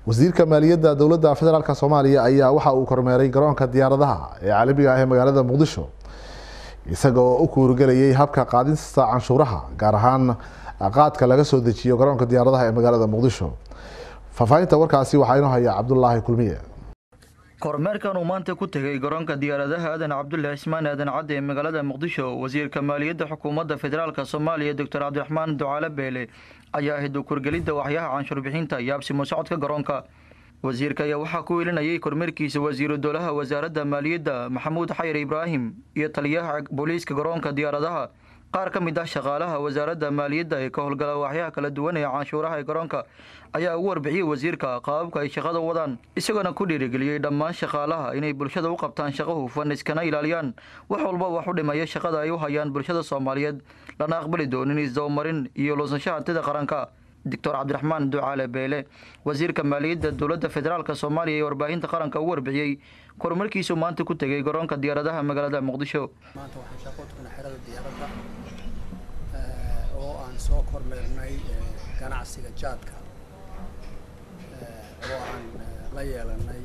wasiirka maaliyadda dowladda federaalk soomaaliya ayaa waxa uu kormeeray garoonka diyaaradaha ee caalamiga ah ee magaalada muqdisho isaga oo u kuurgelayay habka qaadista canshuuraha gaar ahaan qaadka laga soo dejiyo garoonka diyaaradaha ee magaalada muqdisho faahfaahinta warkaasi waxaa inoo haya cabdulaahi kulmiye kormeerkan uu maanta ku tegay garoonka diyaaradaha aadan cabdulle cismaan aadan cadde ee magaalada muqdisho wasiirka maaliyadda xukuumadda federaalk soomaaliya doctor cabdiraxmaan ducaale beele ayaa ahayd ukurgelidda waxyaha canshuur bixinta iyo absimo socodka garoonka wasiirka ayaa waxaa ku welinayay kormeerkiisa wasiiru dowlaha wasaaradda maaliyadda maxamuud xayir ibraahim iyo taliyaha booliiska garoonka diyaaradaha qaar ka mid ah shaqaalaha wasaaradda maaliyadda ee ka howlgala waxyaha kala duwan ee canshuuraha ee garoonka ayaa ugu warbixiyey wasiirka qaababka ay shaqada wadaan isagoona ku dhiirigeliyey dhammaan shaqaalaha inay bulshada u qabtaan shaqo hufan iskana ilaaliyaan wax walba wax u dhimaya shaqada ay u hayaan bulshada soomaaliyeed lana aqbali doonin isdabamarin iyo luusanshaha hantida qaranka doctor cabdiraxmaan ducaale beele wasiirka maaliyadda dowladda federaalk soomaaliya ee warbaahinta qaranka ugu warbixiyey kormarkiisuu maanta ku tegay garoonka diyaaradaha magaalada muqdisho maanta waxaan shaqo tugnay xerada diyaaradda oo aan soo kormeernay ganacsiga jaadka oo aan la yeelanay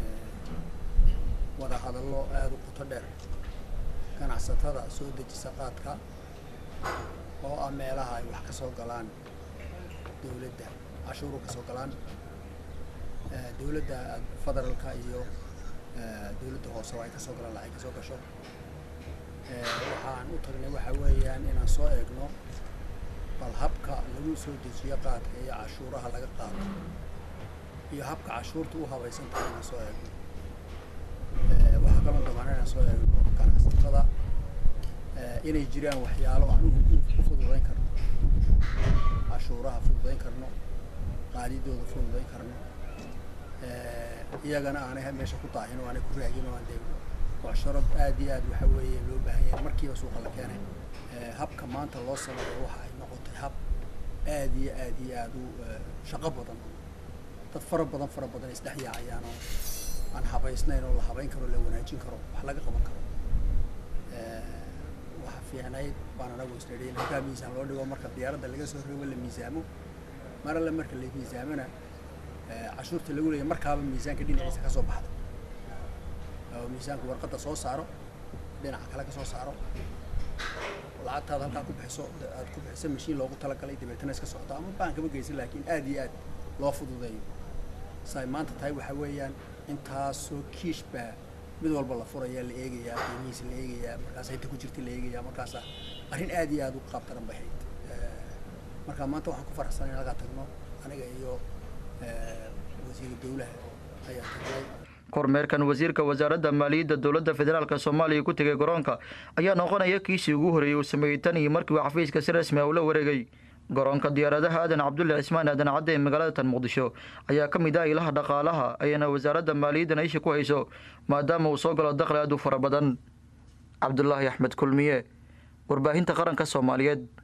wada hadallo aada u qoto dheer ganacsatada soo dejisa qaadka oo ah meelaha ay wax ka soo galaan dowladda cashuuru ka soo galaan dowladda federaalka iyo dowladda hoose oo ay kasoo galaan lacag kasoo gasho waxaan u tagnay waxa weeyaan inaan soo eegno bal habka lagu soo dejiyo qaadka iyo cashuuraha laga qaado iyo habka cashuurta u habaysan tahay inaan soo eegno waxaa kaloo dabaan inaan soo eegno ganacsatada inay jiraan waxyaalo aan u fududayn karno cashuuraha fududayn karno qaadidooda fududayn karno iyagana aanay meesha ku daahin oo aanay ku raagin oo aan deegno mucsharad aad iyo aad waxa weeye loo baahan yahay markiiba suuqa la keenay habka maanta loo sameeyo waxa ay noqotay hab aad iyo aad iyo aad u shaqo badan dad fara badan fara badan isdhex yaacayaan oo aan habaysnayn oo la habayn karo la wanaajin karo wax laga qaban karo waxa fiicnayd baan anagu isnidhi in halkaa miisaan loo dhigo marka diyaaradda laga soo rogo la miisaamo mar alle marka la miisaamana cashuurta lagu leeyahy markaaba miisaanka dhinaciisa kasoo baxda oo miisaanku warqadda soo saaro dhinaca kale ka soo saaro lacagtaada halkaa ku bixiso aad ku bixiso mashiin loogu talagalay dabeetana iska socdo ama baankama geysan laakiin aad iyo aad loo fududeeyo say maanta tahay waxa weeyaan intaasoo kiish baa mid walba la furayaa la eegayaa qiimihiisa la eegayaa markaas inta ku jirta la eegayaa markaasa arrin aad iyo aad u qaab daran bahayd marka maanta waxaan ku faraxsanay in halkaa tagno aniga iyo wasiiru dowlaha ayaa tagnay kormeerkan wasiirka wasaaradda maaliyadda dowladda federaalk soomaaliya ku tegay garoonka ayaa noqonaya kiisii ugu horreeyey uu sameeyey tan iyo markii uu xafiiska si rasmi a ula wareegay garoonka diyaaradaha aadan cabdulle cismaan aadan cadde ee magaalada tan muqdisho ayaa ka mid ah ilaha dhaqaalaha ayana wasaaradda maaliyaddan isha ku hayso maadaama uu soo galo dakhli aad u fara badan cabdulaahi axmed kulmiye warbaahinta qaranka soomaaliyeed